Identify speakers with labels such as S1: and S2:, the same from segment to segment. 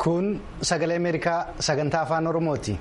S1: Kun sagalee Ameerikaa sagantaa afaan Oromooti.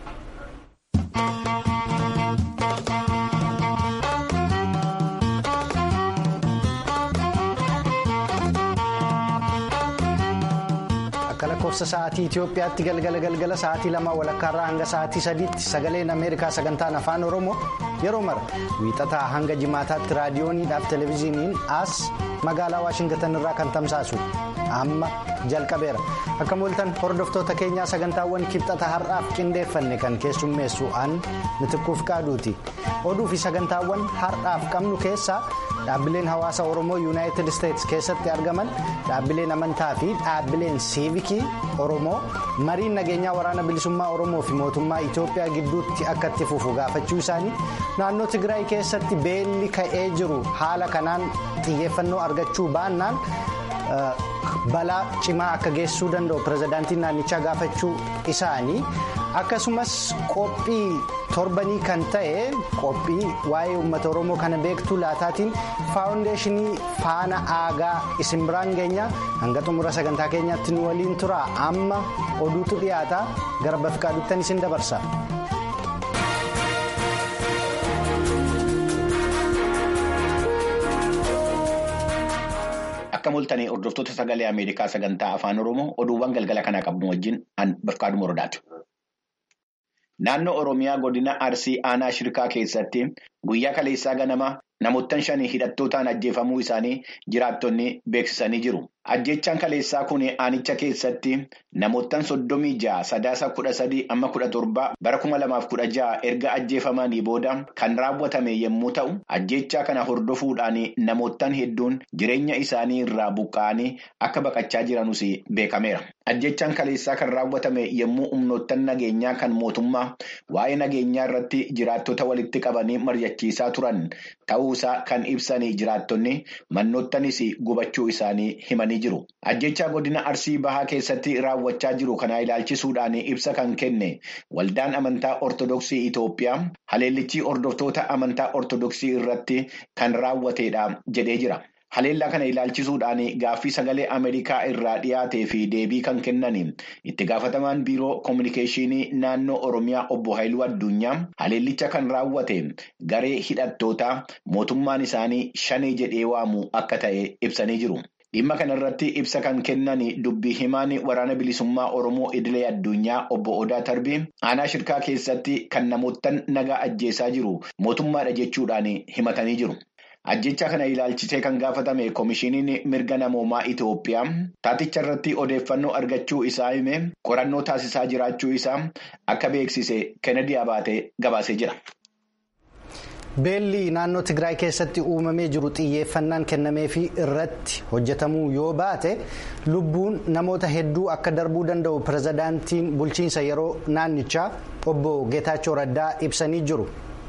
S1: Akka lakkoofsa sa'aatii Itoophiyaatti galgala galgala sa'aatii lama walakkaarraa hanga sa'aatii sadiitti sagaleen Ameerikaa sagantaan afaan Oromoo yeroo mara wiixataa hanga jimaataatti raadiyooniidhaaf televezyiiniin as magaalaa Waashingtan irraa kan tamsaasu amma jalqabeera. Akka mul'atan hordoftoota keenyaa sagantaawwan kibxata har'aaf qindeeffanne kan keessummeessu an mitikkuuf qaaduuti. Oduu fi sagantaawwan har'aaf qabnu keessaa dhaabbileen hawaasa Oromoo yuunaayitid isteetsi keessatti argaman dhaabbileen amantaa fi dhaabbileen siivikii Oromoo mariin nageenyaa waraana bilisummaa Oromoo fi mootummaa Itoophiyaa gidduutti akka itti fufu gaafachuu isaanii naannoo Tigraay keessatti beelli ka'ee jiru haala kanaan xiyyeeffannoo argachuu baannaan. balaa cimaa akka geessisuu danda'u pirezidaantiin naannichaa gaafachuu isaanii akkasumas qophii torbanii kan ta'e qophii waa'ee uummata oromoo kana beektuu laataatiin faawundeeshinii faana aagaa isin biraan geenya hanga xumura sagantaa keenyaatti nu waliin tura amma oduutu dhiyaata gara bafiqaaduuttan isin dabarsa.
S2: Akka mul'atanii hordoftoota sagalee Ameerikaa sagantaa afaan Oromoo oduuwwan galgala kanaa qabnu wajjin an Bafqaaduu Morodaati. Naannoo Oromiyaa godina Arsii aanaa Shirkaa keessatti guyyaa kaleessaa ganama namoottan shanii hidhattootaan ajjeefamuu isaanii jiraattonni beeksisanii jiru. Ajjechaan kaleessaa kun aanicha keessatti namoottan soddomii ja'a sadaasa kudha sadii amma kudha torba bara kuma lamaaf kudha ja'a erga ajjeefamanii booda kan raawwatame yommuu ta'u ajjechaa kana hordofuudhaan namoottan hedduun jireenya isaanii irraa buqqa'anii akka baqachaa jiranus beekameera. Ajjechaan kaleessaa kan raawwatame yommuu humnoottan nageenyaa kan mootummaa waa'ee nageenyaa irratti jiraattota walitti qabanii mari'achiisaa turan ta'uusaa kan ibsanii jiraattonni mannoottanis gubachuu isaanii himanii. Ajjechaa godina Arsii Bahaa keessatti raawwachaa jiru kana ilaalchisuudhaan ibsa kan kenne waldaan amantaa Ortodoksii Itoophiyaa haleellichi hordoftoota amantaa Ortodoksii irratti kan raawwatedha jedhee jira. Haleellaa kana ilaalchisuudhaan gaaffii sagalee Ameerikaa irraa dhiyaatee fi deebii kan kennan itti gaafatamaan biiroo koominikeeshinii naannoo Oromiyaa obbo Haayiluu Addunyaa haleellicha kan raawwate garee hidhattootaa mootummaan isaanii shanee jedhee waamu akka ta'e ibsanii jiru. Dhimma kana irratti ibsa kan kennan dubbii himaan waraana bilisummaa Oromoo idilee addunyaa obbo Odaa Tarbii aanaa shirkaa keessatti kan namoottan nagaa ajjeesaa jiru mootummaadha jechuudhaan himatanii jiru. Ajjechaa kana ilaalchisee kan gaafatame koomishiniin mirga namoomaa Itoophiyaa taaticha irratti odeeffannoo argachuu isaa hime qorannoo taasisaa jiraachuu isaa akka beeksise Kennedy Abaatee gabaasee jira.
S1: Beelli naannoo Tigraay keessatti uumamee jiru xiyyeeffannaan kennameefii irratti hojjetamuu yoo baate lubbuun namoota hedduu akka darbuu danda'u pirezidaantiin bulchiinsa yeroo naannichaa obbo Geetaachoo Raddaa ibsanii jiru.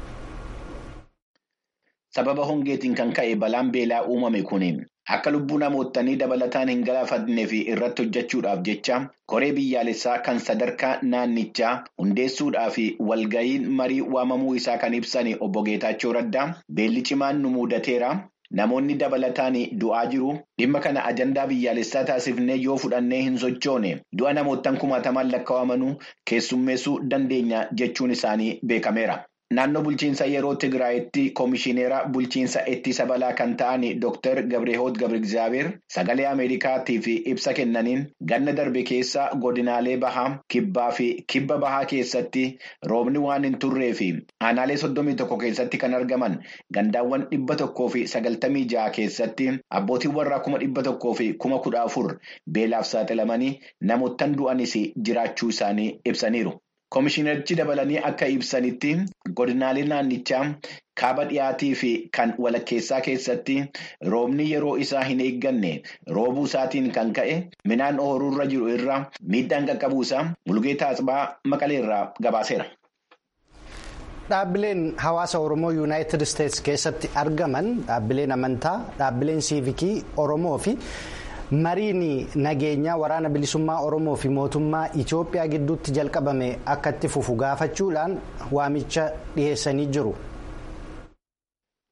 S2: Sababa hongeetiin kan ka'e balaan beelaa uumame kun akka lubbuu namootanii dabalataan hin galaafatnee fi irratti hojjechuudhaaf jecha koree biyyaalessaa kan sadarkaa naannichaa hundeessuudhaa fi walga'iin marii waamamuu isaa kan ibsan obbo Geetaachoo Raddaa beelli cimaan nu mudateera. Namoonni dabalataan du'aa jiru. Dhimma kana ajandaa biyyaalessaa taasifnee yoo fudhannee hin sochoone du'a namoottan kumaatamaan lakkaa'amanuu keessummeessuu dandeenya jechuun isaanii beekameera. Naannoo bulchiinsa yeroo Tigraayitti koomishineera bulchiinsa ittisa balaa kan ta'an Dr. Gabreehoot Gabrigzaabeer sagalee Ameerikaatiif ibsa kennaniin ganna darbe keessa godinaalee bahaa kibbaa fi kibba bahaa keessatti roobni waan hin turree fi aanaalee soddomii tokko keessatti kan argaman gandaawwan dhibba tokkoo fi sagaltamii ja'a keessatti abbootiin warraa kuma dhibba tokkoo fi kuma kudha afur beelaaf saaxilamanii namoottan du'anis jiraachuu isaanii ibsaniiru. Koomishinerichi dabalanii akka ibsanitti godinaalee naannichaa kaaba dhiyaatii fi kan walakkeessaa keessatti roobni yeroo isaa hin eegganne roobuu isaatiin kan ka'e midhaan ooyiruurra jiru irra miidhaan qaqqabuusaa Mulugeetaa Asbaa Maqaleerraa gabaaseera.
S1: Dhaabbileen hawaasa Oromoo yuunaayitid isteetsi keessatti argaman dhaabbileen amantaa dhaabbileen siivikii Oromoo fi. mariin nageenyaa waraana bilisummaa oromoo fi mootummaa itiyoophiyaa gidduutti jalqabame akka itti fufu gaafachuudhaan waamicha dhiyeessanii jiru.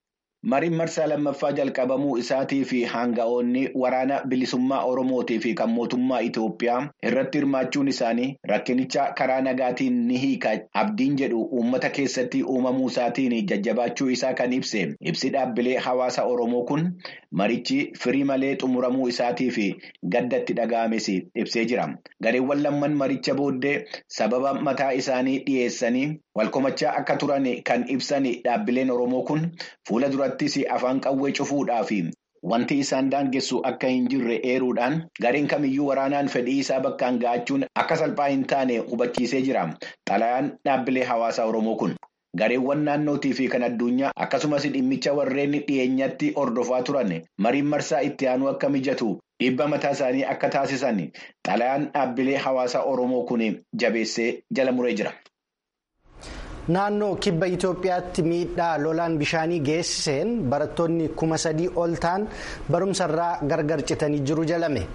S2: Mariin marsaa lammaffaa jalqabamuu isaatii fi hanga'oonni waraana bilisummaa Oromootii fi kan mootummaa Itoophiyaa irratti hirmaachuun isaanii rakkinicha karaa nagaatiin ni hiika abdiin jedhu uummata keessatti uumamuu isaatiin jajjabaachuu isaa kan ibse ibsi dhaabbilee hawaasa Oromoo kun marichi firii malee xumuramuu isaatii fi gaddatti dhaga'ames ibsee jira. Gareewwan lamman maricha booddee sababa mataa isaanii dhiyeessanii walkomachaa akka turan kan ibsan dhaabbileen Oromoo kun fuula duratti. afaan qawwee cufuudhaa fi wanti isaan daangessu akka hin jirre eeruudhaan gareen kamiyyuu waraanaan fedhii isaa bakkaan ga'achuun akka salphaa hin taane hubachiisee jira xalayaan dhaabbilee hawaasaa oromoo kun. gareewwan naannootii fi kan addunyaa akkasumas dhimmicha warreen dhiyeenyatti hordofaa turan mariin marsaa itti aanuu akka mijatu dhiibba mataa isaanii akka taasisan xalayaan dhaabbilee hawaasaa oromoo kun jabeessee jala muree jira.
S1: Naannoo kibba Itoophiyaatti miidhaa lolaan bishaanii geessiseen barattoonni kuma sadii ol ta'an barumsarraa gargar citanii jiru jalame.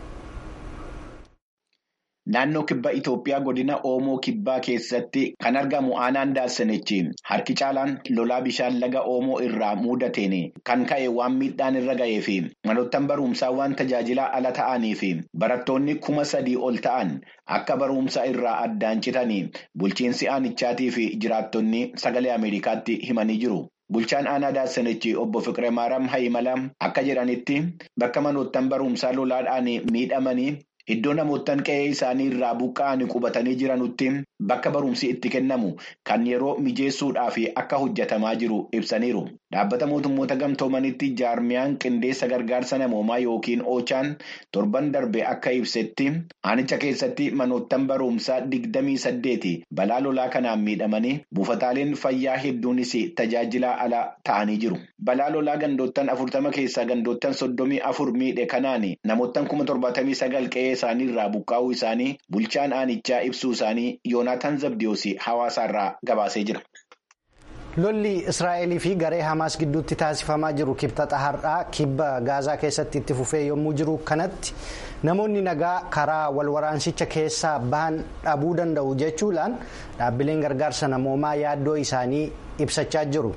S2: Naannoo kibba Itoophiyaa godina Oomoo kibbaa keessatti kan argamu aanaan Daassanichi harki caalaan lolaa bishaan laga Oomoo irraa mudateen kan ka'e waan miidhaan irra ga'ee fi manoottan barumsaa waan tajaajilaa ala ta'anii fi barattoonni kuma sadii ol ta'an akka barumsa irraa addaan citanii bulchiinsi aanichaatii fi jiraattonni sagalee Ameerikaatti himanii jiru. Bulchaan aanaa Daassanichi obbo Fiqiree Maaraam Hayimala akka jedhanitti bakka manoottan barumsaa lolaadhaan miidhamanii. Iddoo namoottan qe'ee isaanii irraa buqqa'anii qubatanii jiranutti bakka barumsi itti kennamu kan yeroo mijeessuudhaaf akka hojjetamaa jiru ibsaniiru. Dhaabbata mootummoota gamtoomanitti jaarmiyaan qindeessa gargaarsa namoomaa yookiin oochaan torban darbe akka ibsetti aanicha keessatti manoottan barumsaa digdamii saddeeti balaa lolaa kanaan miidhamanii buufataaleen fayyaa hedduunis tajaajilaa ala ta'anii jiru. Balaa lolaa gandoottan afurtama keessaa gandoottan soddomii afur miidhe kanaan namoottan kuma torbaatamii sagal qe'ee isaanii irraa buqqaa'uu isaanii bulchaan aanichaa ibsuu isaanii yoonaataan zabdiyoos hawaasaarraa gabaasee jira.
S1: lolli israa'elii fi garee hamaas gidduutti taasifamaa jiru kibxata har'aa kibba gaazaa keessatti itti fufee yommuu jiru kanatti namoonni nagaa karaa walwaraansicha keessaa bahan dhabuu danda'u jechuudhaan dhaabbileen gargaarsa namoomaa yaaddoo isaanii ibsachaa jiru.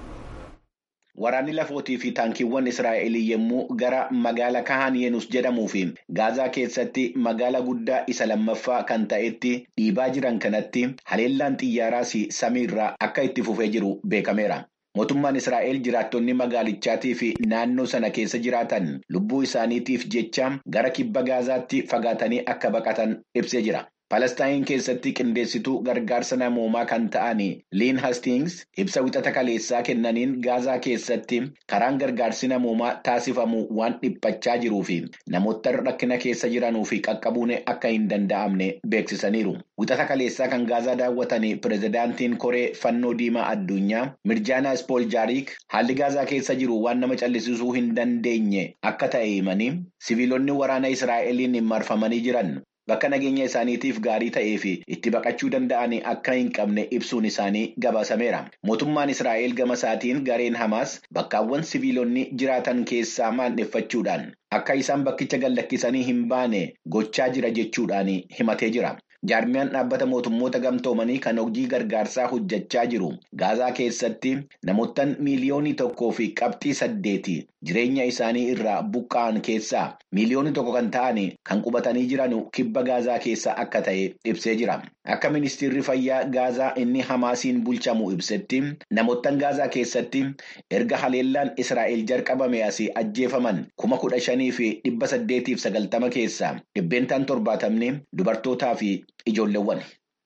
S2: Waraanni lafootii fi taankiiwwan Israa'elii yommuu gara magaala Kahaan Yeenus jedhamuu fi Gaazaa keessatti magaala guddaa isa lammaffaa kan ta'etti dhiibaa jiran kanatti haleellaan xiyyaaraas samiirraa akka itti fufee jiru beekameera. Mootummaan Israa'el jiraattonni magaalichaatii fi naannoo sana keessa jiraatan lubbuu isaaniitiif jecha gara kibba Gaazaatti fagaatanii akka baqatan ibsee jira. Palestaayin keessatti qindeessituu gargaarsa namoomaa kan ta'an liin hastings ibsa wixata kaleessaa kennaniin gaazaa keessatti karaan gargaarsi namoomaa taasifamu waan dhiphachaa jiruu fi namoota rakkina keessa jiranuu fi qaqqabuun akka hin danda'amne beeksisaniiru. Wixata kaleessaa kan gaazaa daawwatan pirezidaantiin koree fannoo diimaa addunyaa mirjaanaa ispooljaariik haalli gaazaa keessa jiru waan nama callisisuu hin dandeenye akka ta'e himanii siviilonni waraana israa'eliin marfamanii jiran. Bakka nageenya isaaniitiif gaarii ta'ee fi itti baqachuu danda'an akka hin qabne ibsuun isaanii gabaasameera. Mootummaan Israa'el gama isaatiin gareen Hamaas bakkaawwan siviilonni jiraatan keessaa maandeffachuudhaan akka isaan bakkicha gallakkisanii hin baane gochaa jira jechuudhaan himatee jira. Jaarmiyaan dhaabbata mootummoota gamtoomanii kan hojii gargaarsaa hojjechaa jiru. Gaazaa keessatti namoottan miiliyoonii tokkoo fi qabxii saddeeti jireenya isaanii irraa buqqa'an keessaa miiliyoonii tokko kan ta'an kan qubatanii jiran kibba Gaazaa keessa akka ta'e ibsee jira. Akka ministeerri fayyaa Gaazaa inni Hamaasiin bulchamu ibsetti namoottan Gaazaa keessatti erga haleellaan Israa'el jalqabame asii ajjeefaman kuma kudha shanii fi dhibba saddeetiif sagaltama keessaa dhibbeentaan torbaatamni dubartootaa fi ijoolleewwan.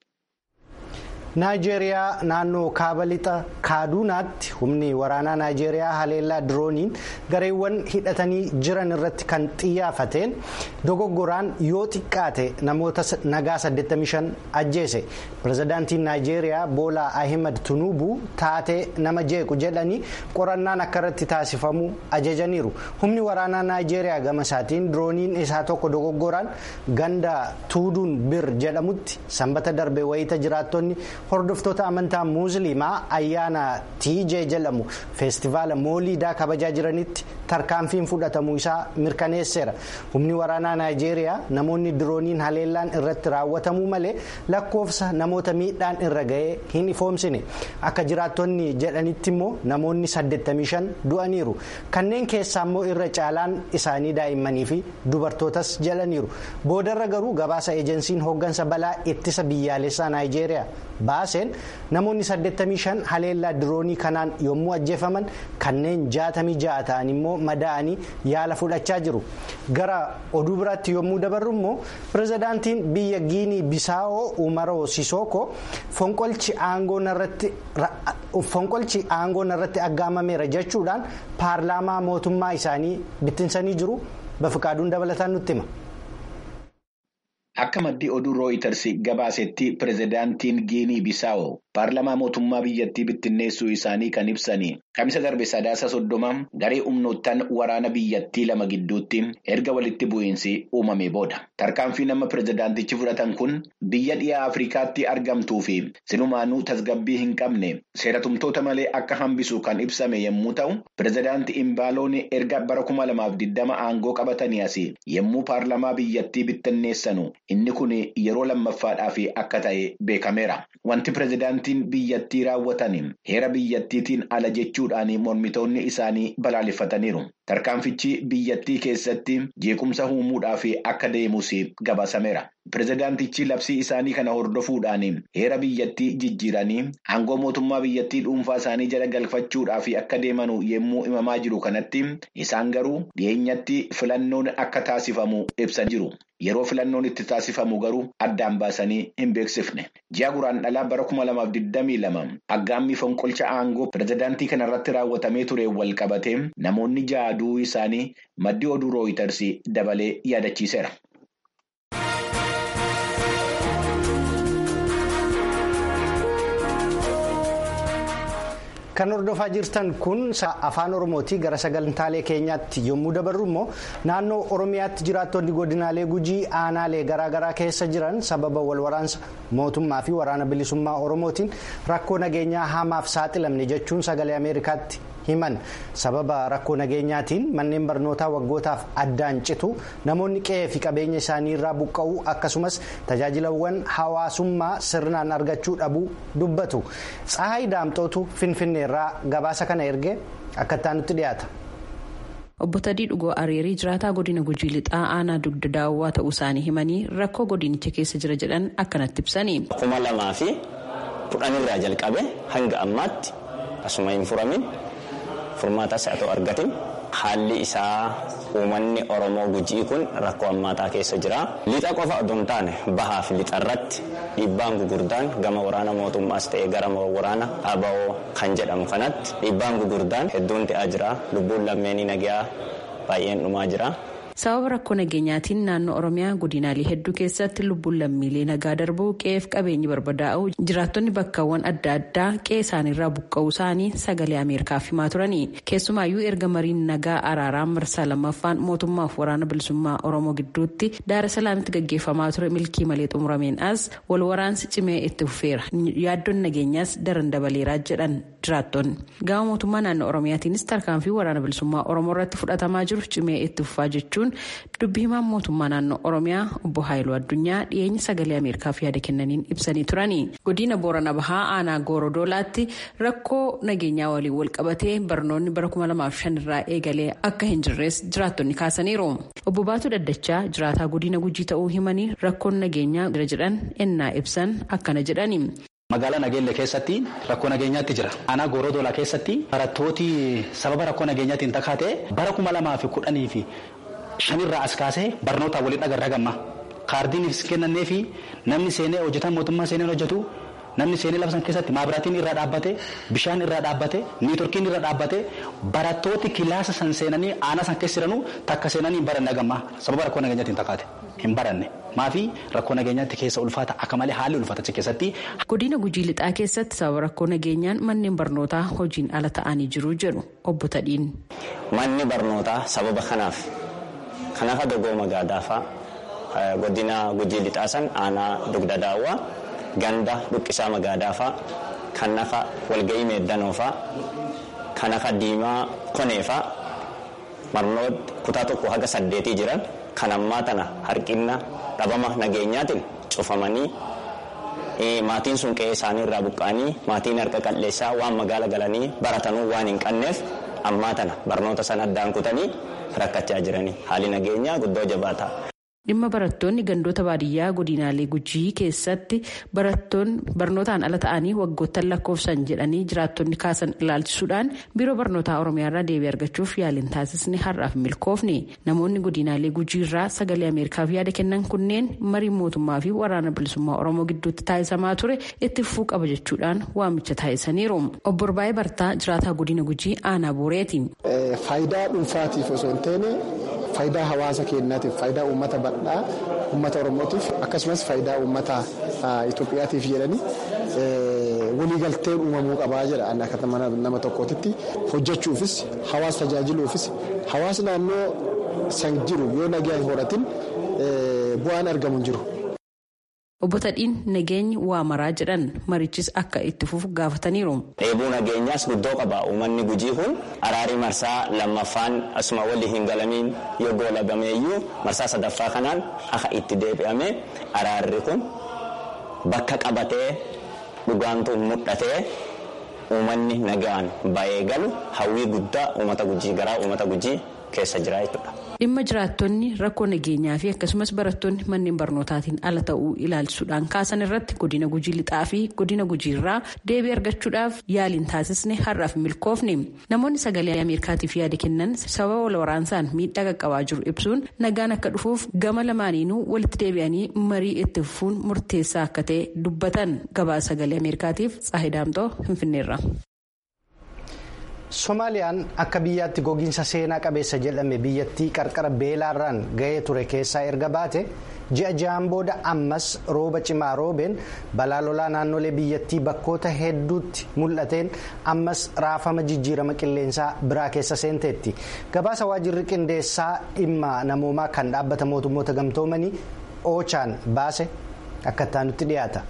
S1: naayijeeriyaa naannoo kaaba lixa kaaduunaatti humni waraanaa naayijeeriyaa haleellaa dirooniin gareewwan hidhatanii jiran irratti kan xiyyeeffateen dogoggoraan yoo xiqqaate namoota nagaa 85 ajjeese pirezidaantiin naayijeeriyaa boolaa ahimad tunuubuu taatee nama jeequ jedhanii qorannaan akka irratti taasifamu ajajaniiru humni waraanaa naayijeeriyaa gama isaatiin dirooniin isaa tokko dogoggoraan ganda tuuduun bir jedhamutti sanbata darbe wayita jiraattonni. hordoftoota amantaa musliimaa ayyaana tiijee jedhamu feestivaala mooliidaa kabajaa jiranitti tarkaanfiin fudhatamuu isaa mirkaneesseera humni waraanaa naayijeeriyaa namoonni dirooniin haleellaan irratti raawwatamuu malee lakkoofsa namoota miidhaan irra ga'ee hin ifoomsine akka jiraattonni jedhanitti immoo namoonni 85 du'aniiru kanneen keessaa immoo irra caalaan isaanii daa'immanii fi dubartootas jedhaniiru boodarra garuu gabaasa ejensiin hooggansa balaa ittisa biyyaalessaa naayijeeriyaa baaseen namoonni 85 haleellaa diroonii kanaan yommuu ajjeefaman kanneen 66 ta'an immoo madaa'anii yaala fudhachaa jiru gara oduu biraatti yommuu dabarru immoo pirezidaantiin biyya giinii bisaa'oo umaroo sisooko fonqolchi aangoo irratti aggaamameera jechuudhaan paarlaamaa mootummaa isaanii bittinsanii jiru bafiqaaduun dabalataan nutti hima.
S2: Akka maddii oduu rooyiters gabaasetti pirezidaantiin giinii bisaa'oo paarlamaa mootummaa biyyattii bittinneessuu isaanii kan ibsanii kamisa darbe sadaasa soddoma garee humnoottan waraana biyyattii lama gidduutti erga walitti bu'iinsi uumame booda tarkaanfii nama pirezidaantichi fudhatan kun biyya dhiyaa afrikaatti argamtuu fi silumaanuu tasgabbii hin qabne seeratumtoota malee akka hambisu kan ibsame yommuu ta'u pirezidaanti imbaaloon erga bara kuma lamaaf digdama aangoo qabatanii asii yommuu paarlamaa biyyattii bittinneessanu inni kun yeroo lammaffaadhaaf akka ta'e beekameera wanti pirezidaantiin biyyattii raawwatan heera biyyattiitiin ala jechuudhaan mormitoonni isaanii balaaleffataniiru tarkaanfichi biyyattii keessatti jeequmsa uumuudhaaf akka deemus gabaasameera. Pirezidaantichi labsii isaanii kana hordofuudhaan heera biyyattii jijjiiranii aangoo mootummaa biyyattii dhuunfaa isaanii jala galfachuudhaaf akka deemanu yommuu himamaa jiru kanatti isaan garuu dhiyeenyatti filannoon akka taasifamu ibsan jiru. Yeroo filannoon itti taasifamu garuu addaan baasanii hin beeksifne. Ji'a guraan dhalaa bara kuma lamaaf digdamii lama aggaammii fonqolcha aangoo pirezidaantii kanarratti raawwatamee ture wal qabatee namoonni ja'a du'uu isaanii maddii oduu rooyiters dabalee yaadachiiseera.
S1: Kan hordofaa jirtan kun afaan Oromootii gara sagantaalee keenyaatti yommuu dabarru immoo naannoo Oromiyaatti jiraattonni godinaalee gujii aanaalee garaagaraa keessa jiran sababa walwaraansa mootummaa fi waraana bilisummaa Oromootiin rakkoo nageenyaa hamaaf saaxilamne jechuun sagalee Ameerikaatti himan sababa rakkoo nageenyaatiin manneen barnootaa waggootaaf addaan citu namoonni qe'ee fi qabeenya isaanii irraa buqqa'uu akkasumas tajaajilawwan hawaasummaa sirnaan argachuu dhabuu dubbatu tsahayi daamxootu finfinneerraa gabaasa kana erge akka itti dhiyaata.
S3: Obbo Tadii Dhugoo Areerii jiraataa godina Gujii Lixaa aanaa dugda daawwaa ta'uu isaanii himanii rakkoo godinicha keessa jira jedhan akkanatti ibsanii.
S4: kuma lamaa fi kudhanirraa jalqabe hanga ammaatti asuma hin furamin furmaatas haa ta'u argatin haalli isaa uummanni oromoo gujii kun rakkoo hammaataa keessa jira. Lixa qofa osoo hin taane bahaa fi lixa irratti dhiibbaan gugurdaan gama waraana mootummaas ta'ee gara waraana ABO kan jedhamu kanatti dhiibbaan gugurdaan hedduun ta'aa jira. Lubbuun lammeenii nagaa baay'een dhumaa jira.
S3: sababa rakkoo nageenyaatiin naannoo oromiyaa godinaalee hedduu keessatti lubbuun lammiilee nagaa darbuu qe'eef qabeenyi barbadaa'u jiraattonni bakkaawwan adda addaa qe'ee isaaniirraa buqqa'uu isaanii sagalee ameerikaaf himaa turanii keessumaayyuu erga mariin nagaa araaraa marsaa lammaffaan mootummaaf waraana bilisummaa oromoo gidduutti daara salaamitti gaggeeffamaa ture milkii malee xumurameen as wal waraansi cimee itti fufeera yaaddoon nageenyaas daran dabaleeraa jedhan jiraattonni gama mootummaa naannoo oromiyaatiinis tarkaanfii waraana bilisummaa oromoo irratti fudhatamaa jiru cimee itti fufaa jechuun dubbi himaan mootummaa naannoo oromiyaa obbo haayiluu addunyaa dhiyeenya sagalee ameerikaaf yaada kennaniin ibsanii turanii godina boorana bahaa aanaa goorodoolaatti rakkoo nageenyaa waliin wal qabatee barnoonni bara 2005 irraa eegalee akka hin jirres jiraattonni kaasaniiru obbo baatuu daddachaa jiraataa godina gujii ta'uu himanii rakkoon nageenyaa jira jedhan ennaa ibsan akkana jedhani.
S5: Magaalaa Nageelle keessatti rakkoo nageenyaatti jira. Aanaa Goorodoolaa keessatti barattooti sababa rakkoo nageenyaatiin takkaatee bara kuma lamaa fi kudhanii fi shanirraa as kaasee barnootaan waliin agarra gamma. Kaardiin kennannee fi namni seenee hojjetan mootummaa seenee hojjetu namni seenee labsan keessatti maabiraatiin irraa dhaabbate bishaan irraa dhaabbate niitorkiin irraa dhaabbate barattooti kilaasa san seenanii aanaa san keessa jiranuu takka seenanii hin baranne gamma sababa rakkoo nageenyaatiin takkaate hin baranne. maafi rakkoo nageenyaatti keessa ulfaata akka malee haalli ulfaaticha keessatti.
S3: godina gujii lixaa keessatti sababa rakkoo nageenyaan manneen barnootaa hojiin ala ta'anii jiru jedhu obbo Tadhiin.
S4: manni barnootaa sababa kanaaf kan akka dogooma gaadaafaa godina gujii lixaa san aanaa dugda daawwaa ganda dhuqqisaa magaadaafaa kan akka walga'ii meeddanoofaa kan akka diimaa koneefaa barnoota kutaa tokko haga saddeetii jiran kan ammaa tana harkina dhabama nageenyaatiin cufamanii maatiin sun qe'ee isaanii irraa buqqa'anii maatiin harka qalleessaa waan magaala galanii baratanuu waan hin qabneef ammaa tana barnoota sana addaan kutanii rakkachaa jiranii haalli nageenyaa guddoo jabaataa.
S3: dhimma barattoonni gandoota baadiyyaa godinaalee gujii keessatti barattoonni barnootaan ala ta'anii waggoottan lakkoofsan jedhanii jiraattonni kaasan ilaalchisuudhaan biiroo barnootaa oromiyaarraa deebii argachuuf yaaliin taasisni har'aaf milkoofne namoonni godinaalee gujiirraa sagalee ameerikaaf yaada kennan kunneen marii mootummaa fi waraana bilisummaa oromoo gidduutti taasisamaa ture itti fufuu qaba jechuudhaan waamicha taasisaniiru obbo Orbaayee Bartaa jiraataa godina gujii aanaa booreeti.
S6: faayidaa dhuunfaatiif osoo hin taane faayidaa hawaasa keenyaatiif faayidaa uummata bal'aa uummata oromootiif akkasumas faayidaa uummata Itoophiyaatiif jedhanii waliigalteen uumamuu qabaa jedha akka nama tokkootitti hojjechuufis hawaasa tajaajiluufis hawaasa naannoo san jiru yoo nagaan horatin bu'aan argamu hin jiru.
S3: Obbo Tadhiin nageenyi waa maraa jedhan marichis akka itti fufu gaafataniiru.
S4: Dheebuu nageenyaas guddoo qaba. Uummanni gujii kun araarii marsaa lammaffaan asuma walii hin galamiin yoo goolabameeyyuu marsaa sadaffaa kanaan akka itti deebi'ame araarri kun bakka qabatee dhugaantu mul'atee uummanni nagaan ba'ee galu hawwii guddaa uummata gujii garaa uummata gujii keessa jira jechuudha.
S3: dhimma jiraattonni rakkoo nageenyaa fi akkasumas barattoonni manneen barnootaatiin ala ta'uu ilaalchisuudhaan kaasan irratti godina gujii lixaa fi godina gujiirraa deebii argachuudhaaf yaaliin taasisne har'aaf milkoofne namoonni sagalee ameerikaatiif yaada kennan sababa wal waraansaan miidhaa qaqqabaa jiru ibsuun nagaan akka dhufuuf gama lamaaniinuu walitti deebi'anii marii itti fufuun murteessaa akka ta'e dubbatan gabaa sagalee ameerikaatiif tsaahidaamtoo finfinneerra.
S1: Somaaliyaan akka biyyaatti gogiinsa seenaa qabeessa jedhame biyyattii qarqara beelaarraan gahee ture keessaa erga baate ji'a ja'aan booda ammas rooba cimaa roobeen balaa lolaa naannolee biyyattii bakkoota hedduutti mul'ateen ammas raafama jijjiirama qilleensaa biraa keessa seenteetti gabaasa waajjirri qindeessaa dhimma namoomaa kan dhaabbata mootummoota gamtoomanii oochaan baase akka itti dhiyaata.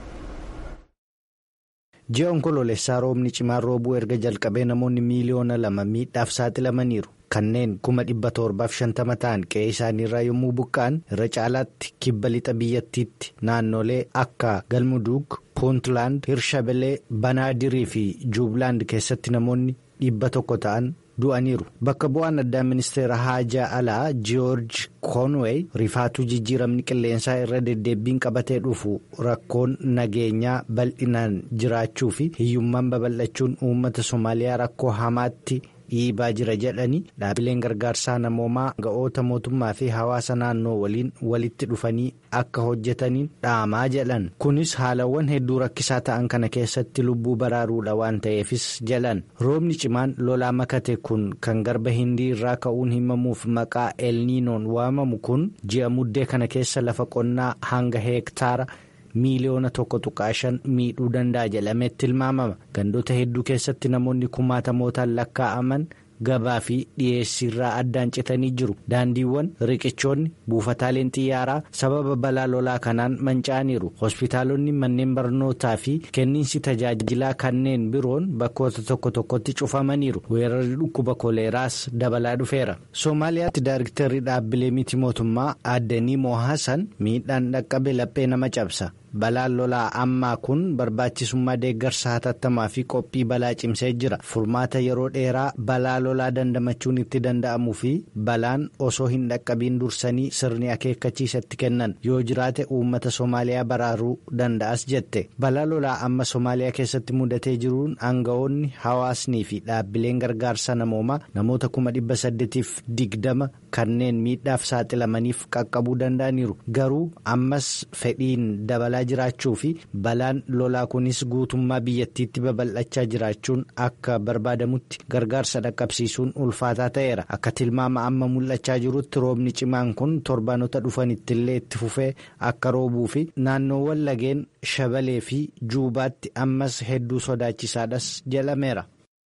S1: ji'a onkoloolessaa roobni cimaan roobuu erga jalqabee namoonni miiliyoona lama miidhaaf saaxilamaniiru kanneen kuma dhibba torbaaf shantama ta'an qe'ee isaaniirraa yommuu buqqa'an irra caalaatti kibba lixa biyyattiitti naannolee akka galmuduug puuntland hirshabelee banaadirii fi juublaand keessatti namoonni dhibba tokko ta'an. du'aniiru bakka bu'aan addaa ministeera haajaa alaa jiyoorji koonweey rifaatuu jijjiiramni qilleensaa irra deddeebbiin qabatee dhufu rakkoon nageenyaa bal'inaan jiraachuu fi hiyyummaan babal'achuun uummata soomaaliyaa rakkoo hamaatti dhiibaa jira jedhanii dhaabbileen gargaarsaa namoomaa ga'oota mootummaa fi hawaasa naannoo waliin walitti dhufanii akka hojjetaniin dhaamaa jedhan kunis haalawwan hedduu rakkisaa ta'an kana keessatti lubbuu baraaruudha waan ta'eefis jedhan roobni cimaan lolaa makate kun kan garba hindii irraa ka'uun himamuuf maqaa elniinoon waamamu kun ji'a muddee kana keessa lafa qonnaa hanga heektaara. miiliyoona tokko tuqaa shan miidhuu danda'a jedhamee tilmaamama gandoota hedduu keessatti namoonni kumaatamootaan lakkaa'aman gabaa fi dhiyeessiirraa addaan citanii jiru daandiiwwan riqichoonni buufataaleen xiyyaaraa sababa balaa lolaa kanaan manca'aniiru hospitaalonni manneen barnootaa fi kenniinsi tajaajilaa kanneen biroon bakkoota tokko tokkotti cufamaniiru weerarri dhukkuba koleeraas dabalaa dhufeera soomaaliyaatti daayiriktarri dhaabbilee miti mootummaa addanii moohasan miidhaan dhaqqabe laphee nama cabsa. balaan lolaa ammaa kun barbaachisummaa deeggarsa hatattamaa fi qophii balaa cimsee jira furmaata yeroo dheeraa balaa lolaa dandamachuun itti danda'amuu fi balaan osoo hin dhaqqabiin dursanii sirni akeekkachiisatti kennan yoo jiraate uummata soomaaliyaa baraaruu danda'as jette balaa lolaa amma soomaaliyaa keessatti mudatee jiruun aanga'oonni hawaasnii fi dhaabbileen gargaarsa namoomaa namoota kuma dhibba saddeetiif digdama kanneen miidhaaf saaxilamaniif qaqqabuu danda'aniiru garuu ammas fedhiin dabalaa jiraachuu fi balaan lolaa kunis guutummaa biyyattiitti babal'achaa jiraachuun akka barbaadamutti gargaarsa dhaqqabsiisuun ulfaataa ta'eera akka tilmaama amma mul'achaa jirutti roobni cimaan kun torbaanota dhufanittillee itti fufee akka roobuu fi naannoowwan lageen shabalee fi juubaatti ammas hedduu sodaachisaadhas jedhameera.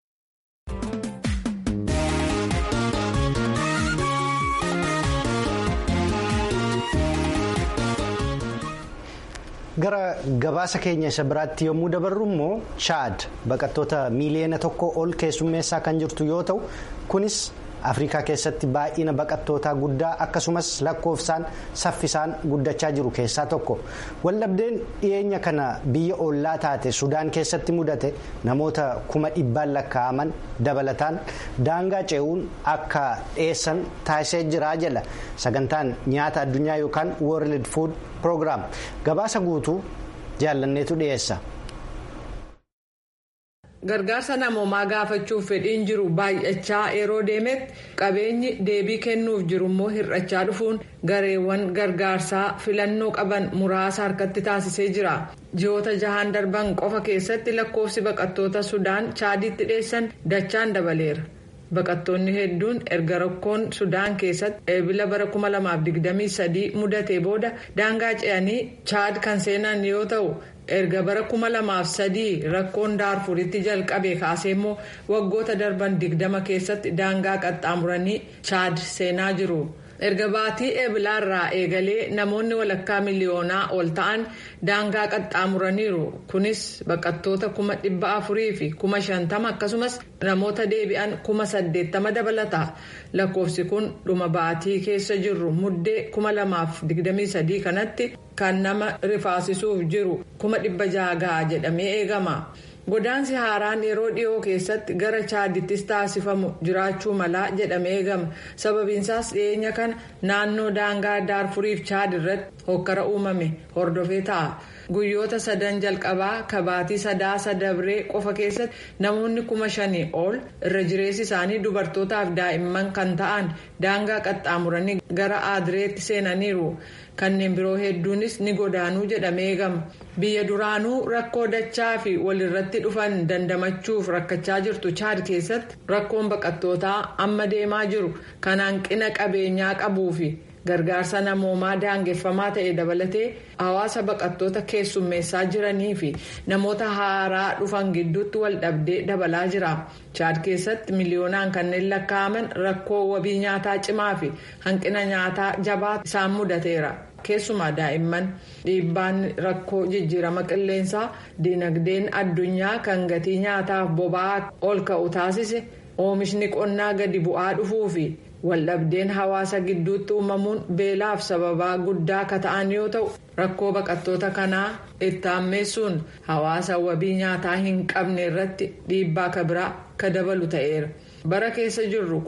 S1: gara gabaasa keenya isa biraatti yommuu dabarru immoo chaad baqattoota miiliyoona tokko ol keessummeessaa kan jirtu yoo ta'u kunis afrikaa keessatti baay'ina baqattootaa guddaa akkasumas lakkoofsaan saffisaan guddachaa jiru keessaa tokko waldhabdeen dhiyeenya kana biyya ollaa taate sudaan keessatti mudate namoota kuma dhibbaan lakkaa'aman dabalataan daangaa ce'uun akka dhiyeessan taasisee jira jala sagantaan nyaata addunyaa yookaan world food program gabaasa guutuu jaallanneetu dhiyeessa.
S7: gargaarsa namoomaa gaafachuuf fedhiin jiru baay'achaa yeroo deemetti qabeenyi deebii kennuuf jirummoo hir'achaa dhufuun gareewwan gargaarsaa filannoo qaban muraasa harkatti taasisee jira ji'oota jahaan darban qofa keessatti lakkoofsi baqattoota sudaan chaadiitti dhiyeessan dachaan dabaleera baqattoonni hedduun erga rakkoon sudaan keessatti eebila bara 2023 mudatee booda daangaa ce'anii chaad kan seenan yoo ta'u. erga bara kuma lamaaf sadii rakkoon daarfuritti jalqabe kaasee immoo waggoota darban digdama keessatti daangaa qaxxaamuranii chaad seenaa jiru erga baatii eebilaarraa eegalee namoonni walakkaa miliyoonaa ol ta'an daangaa qaxxaamuraniiru kunis baqattoota kuma dhibba afurii fi kuma shantama akkasumas namoota deebi'an kuma saddeettama dabalata lakkoofsi kun dhuma baatii keessa jirru muddee kuma lamaaf digdamii sadii kanatti. kan nama rifaasisuuf jiru kuma dhibba jaha ga'a jedhamee eegama godaansi haaraan yeroo dhiyoo keessatti gara chaadittis taasifamu jiraachuu malaa jedhamee eegama sababiinsaas dhiyeenya kana naannoo daangaa daarfuriif chaad irratti hokkara uumame hordofee ta'a guyyoota sadan jalqabaa kabaatii sadaasa dabree qofa keessatti namoonni kuma shanii ol irra jireessi isaanii dubartootaaf daa'imman kan ta'an daangaa qaxxaamuranii gara aadireetti seenaniiru. kanneen biroo hedduunis ni godaanuu jedhamee eegama biyya duraanuu rakkoo dachaa fi walirratti dhufan dandamachuuf rakkachaa jirtu chaad keessatti rakkoon baqattootaa amma deemaa jiru kan hanqina qabeenyaa qabuu fi gargaarsa namoomaa daangeffamaa ta'e dabalatee hawaasa baqattoota keessummeessaa jiranii fi namoota haaraa dhufan gidduutti wal dhabdee dabalaa jira chaad keessatti miliyoonaan kanneen lakkaa'aman rakkoo wabii nyaataa cimaa fi hanqina nyaataa jabaa isaan mudateera. keessumaa daa'imman dhiibbaan rakkoo jijjiirama qilleensaa dinagdeen addunyaa kan gatii nyaataaf boba'aa ol ka'u taasise oomishni qonnaa gadi bu'aa dhufuu fi waldhabdeen hawaasa gidduutti uumamuun beelaaf sababaa guddaa akka ta'an yoo ta'u rakkoo baqattoota kanaa itti hammeessuun hawaasa wabii nyaataa hin qabne irratti dhiibbaa kabiraa ka dabalu ta'eera bara keessa jirru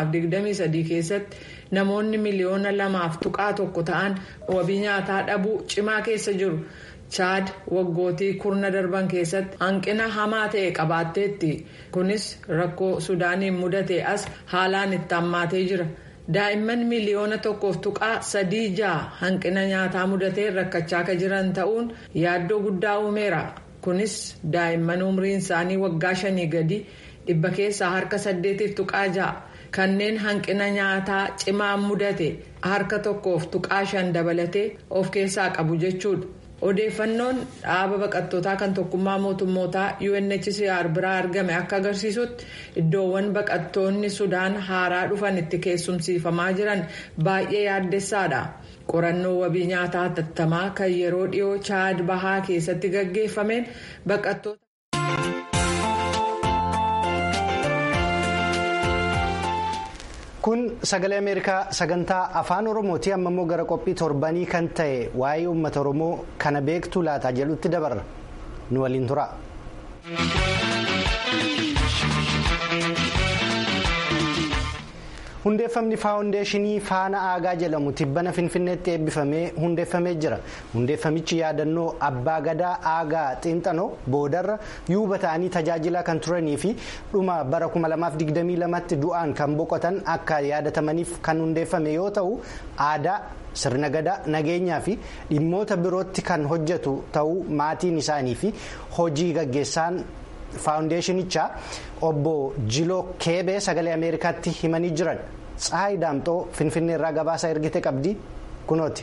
S7: 2023 keessatti. namoonni miliyoona lamaaf tuqaa tokko ta'an wabii nyaataa dhabuu cimaa keessa jiru chaad waggootii kurna darban keessatti hanqina hamaa ta'e qabaatteetti kunis rakkoo sudaaniin mudate as haalaan itti hammaatee jira daa'imman miliyoona tokkoof tuqaa sadii ja'a hanqina nyaataa mudatee rakkachaa akka jiran ta'uun yaaddoo guddaa uumeera kunis daa'imman umriin isaanii waggaa shanii gadi dhibba keessaa harka saddeetiif tuqaa ja'a. kanneen hanqina nyaataa cimaa mudate harka tokkoof tuqaa shan dabalatee of keessaa qabu jechuudha odeeffannoon dhaaba baqattootaa kan tokkummaa mootummootaa unhcr biraa argame akka agarsiisutti iddoowwan baqattoonni sudaan haaraa dhufan itti keessumsiifamaa jiran baay'ee yaaddessaadha qorannoo wabii nyaataa hatattamaa kan yeroo dhiyoo chaad bahaa keessatti gaggeeffameen baqattoota.
S1: kun sagalee ameerikaa sagantaa afaan oromooti amma immoo gara qophii torbanii kan ta'e waa'ee uummata oromoo kana beektuu laataa jedhutti dabarra nu waliin tura. hundeeffamni faawundeeshinii faana aagaa jedhamu tibbana finfinneetti eebbifamee hundeeffamee jira hundeeffamichi yaadannoo abbaa gadaa aagaa xiinxanoo boodarra yuuba ta'anii tajaajilaa kan turanii fi dhuma bara 2022tti du'aan kan boqotan akka yaadatamaniif kan hundeeffame yoo ta'u aadaa sirna gadaa nageenyaa fi dhimmoota birootti kan hojjetu ta'uu maatiin isaanii fi hojii gaggeessaan. faawundeeshinichaa obbo jiloo keebee sagalee ameerikaatti himanii jiran tsahayi daamxoo finfinnee irraa gabaasa ergite qabdi kunooti.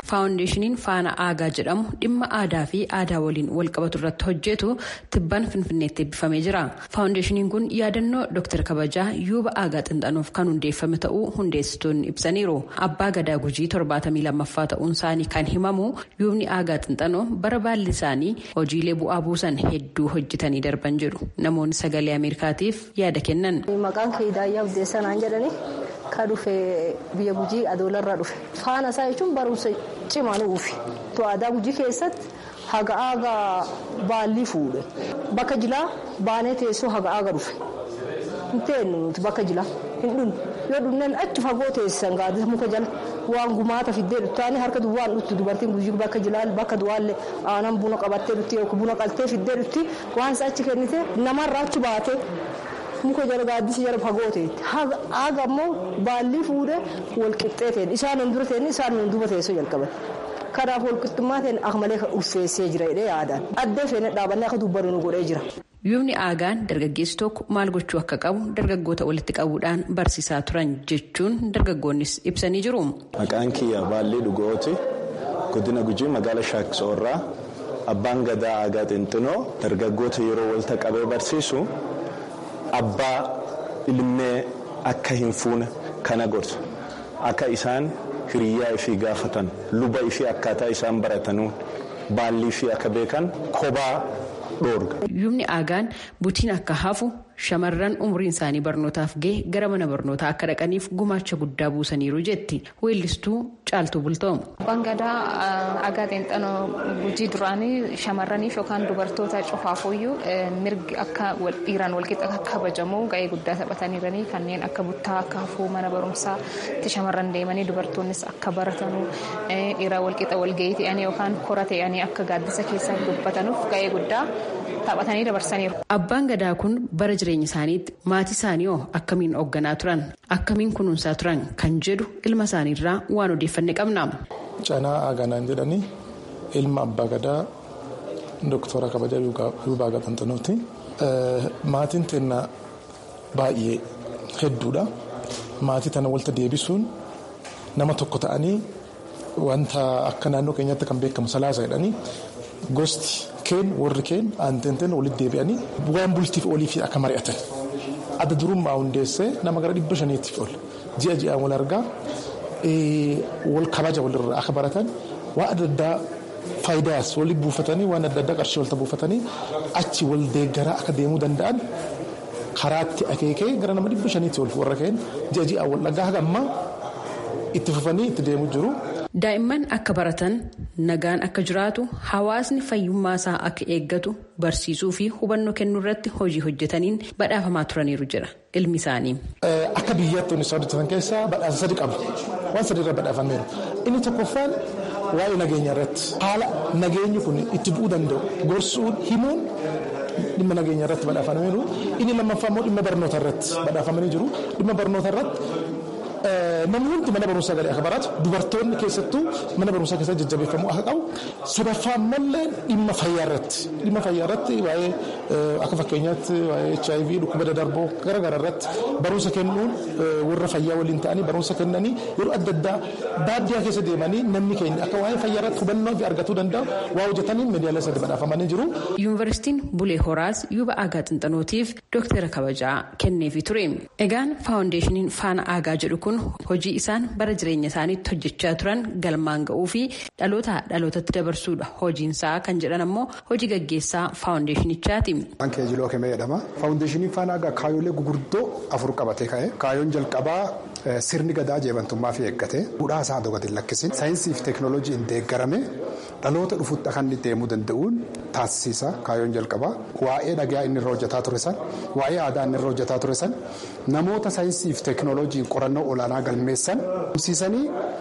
S3: faawundeeshiniin faana aagaa jedhamu dhimma aadaa fi aadaa waliin walqabatu irratti hojjetu tibban finfinneetti eebbifamee jira faawundeeshiniin kun yaadannoo dooktar kabajaa yuuba aagaa xinxanuuf kan hundeeffame ta'uu hundeessitoonni ibsaniiru abbaa gadaa gujii torbaatamii lammaffaa ta'uun isaanii kan himamu yuubni aagaa xinxanoo bara baalli isaanii hojiilee bu'aa buusan hedduu hojjetanii darban jedhu namoonni sagalee ameerikaatiif yaada kennan.
S8: maqaan kee daayyaa buddeessanaan jedhani ka dhufe biyya gujii adoolarraa dhufe faana isaa jechuun barumsa cimaa nuufi aadaa gujii keessatti haga aagaa baallii fuudhe bakka jilaa baanee teessoo haga aaga dhufe hin teenyu nuti bakka jilaa hin dhunnu yoo dhunneen achi fagoo teessisan gaaddisa muka jala waan gumaata fiddee dhuftaanii harka duwwaan dhuftu dubartiin gujii bakka jilaa bakka duwwaallee aanan buna qabattee dhufti yookiin buna qaltee fiddee dhufti waan isa achi kennite namarraa achi baatee. muka jala gaaddisa jala fagoo ta'etti haga ammoo baallii fuudhee walqixxee ta'e isaan hin dura ta'e isaan hin duuba teessoo jalqaban kanaaf walqixxummaa ta'e akka malee ulfeessee jira jedhee yaadaan addee feene dhaabannee akka dubbannu nu godhee jira.
S3: yuubni aagaan dargaggeessi tokko maal gochuu akka qabu dargaggoota walitti qabuudhaan barsiisaa turan jechuun dargaggoonnis ibsanii jiru.
S9: maqaan kiyya baallii dhugooti godina gujii magaala shaaksoorraa abbaan gadaa aagaa xinxinoo dargaggoota yeroo walitti qabee barsiisu. abbaa ilmee akka hin fuune kana gorsa akka isaan hiriyyaa ifii gaafatan luba ifii akkaataa isaan baratanuun baallii ifii akka beekan kophaa dhoorga.
S3: yuubni aagaan butiin akka hafu shamarran umriin isaanii barnootaaf gahe gara mana barnootaa akka dhaqaniif gumaacha guddaa buusaniiru jetti weellistuu caaltuu bultoom.
S10: abbaan gadaa aagaa xinxanoo gujii duraanii shamarraniif yookaan dubartoota cufaafuyyuu mirgi akka dhiiraan walqixa akka kabajamu ga'ee guddaa taphataniiranii kanneen akka buttaa akka hafuu mana barumsaatti shamarran deemanii dubartoonnis akka baratanu dhiiraan walqixa walga'ii ta'anii yookaan kora ta'anii akka gaaddisa keessaa dubbatanuuf ga'ee guddaa taphatanii dabarsaniiru.
S3: Abbaan gadaa kun bara jireenya isaaniitti maatii isaanii hoo akkamiin hoogganaa turan akkamiin kunuunsaa turan kan jedhu ilma isaaniirraa waan odeeffanne qabna.
S6: Canaa Aaganaan jedhanii ilma abbaa gadaa dooktora kabajaa Yuubaa Gaxanxanooti. Maatiin teennaa baay'ee hedduudha. Maatii tana walta deebisuun nama tokko ta'anii wanta akka naannoo keenyatti kan beekamu salaasa jedhanii gosti keen warri keen aantenteen walitti deebi'anii waan bultiif olii fi akka mari'atan adda durummaa hundeessee nama gara dhibba shaniitiif ol ji'a ji'aan wal argaa wal kabaja walirraa akka baratan waan adda addaa faayidaas walitti buufatanii waan adda addaa qarshii walta buufatanii achi wal deeggaraa akka deemuu danda'an karaatti akeekee gara nama dhibba shaniitti ol warra keen ji'a ji'aan wal dhagaa haga ammaa itti fufanii itti deemuu jiru.
S3: Daa'imman akka baratan nagaan akka jiraatu hawaasni fayyummaa isaa akka eeggatu barsiisuu fi hubannoo kennuu irratti hojii hojjetaniin badhaafamaa turaniiru jira ilmi isaanii.
S6: Akka biyyaatti wanti isaan hojjetan keessaa badhaasa sadi qabu. Waan sadi irra badhaafameeru. Inni tokkoffaan waa'ee nageenya irratti haala nageenyi kun itti bu'uu danda'u gorsuun himuun dhimma nageenya irratti badhaafameeru. Inni lammaffaa immoo dhimma barnoota irratti badhaafamanii jiru. Dhimma barnoota irratti namni hundi mana barumsaa galee akka baratu dubartoonni keessattuu mana barumsaa keessatti jajjabeeffamuu akka qabu sadaffaa ammallee dhimma fayyaa irratti dhimma fayyaa irratti waa'ee akka fakkeenyaatti waa'ee HIV dhukkuba dadarboo garaagaraa irratti barumsa kennuun warra fayyaa waliin ta'anii barumsa kennanii yeroo adda addaa baadiyyaa keessa deemanii namni keenya akka waa'ee fayyaa irratti hubannoo fi argatuu danda'u waa hojjetanii miidiyaalee sadii badhaafamanii jiru.
S3: Yuunivarsiitiin Bulee Horaas Yuuba Aagaa Xinxanootiif Dooktara kabajaa kenneefii ture. Egaan faawundeeshiniin Faana Aagaa jedhu kun hojii isaan bara jireenya isaaniitti hojjechaa turan galmaan ga'uu fi dhaloota dhalootatti dabarsuudha hojiinsaa kan jedhan ammoo hojii gaggeessaa faawundeeshinichaati.
S11: Waan keejiloo kemee jedhama. Faawundeeshiniin Faana Aagaa kaayoolee gurguddoo afur qabatee ka'e. Kaayoon jalqabaa sirni gadaa jeebantummaa fi eeggate. Duudhaa isaa gadi lakkisin. Saayinsii fi teekinooloojiin deeggarame dhaloota dhufutti akka inni deemuu danda'uun taasisa kaayoon jalqabaa. Waa'ee dhagaa inni irra hojjetaa ture san, waa'ee aadaa inni irra hojjetaa ture san, namoota saayinsii fi teekinooloojiin qorannoo olaanaa galmeessan humsiisanii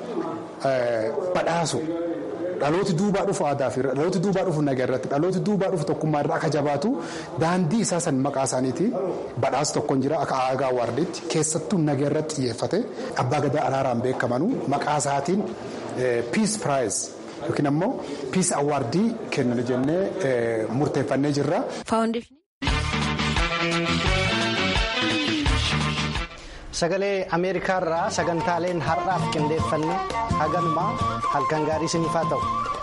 S11: badhaasu. Dhalooti duubaa dhufu aadaa fi dhalooti duubaa dhufu nagaa irratti dhalooti duubaa dhufu tokkummaa irraa akka jabaatu daandii isaa san maqaa isaaniitiin badhaasa tokkoon jira akka aagaa waardiitti keessattuu nagaa irratti xiyyeeffate abbaa gadaa araaraan beekamanuu maqaa isaatiin piis piraayiz yookiin ammoo piis awaardii kennan jennee murteeffannee jirra.
S1: sagalee ameerikaarraa sagantaaleen har'aaf qindeeffanne haganumaa halkan gaarii isiniif haa ta'u.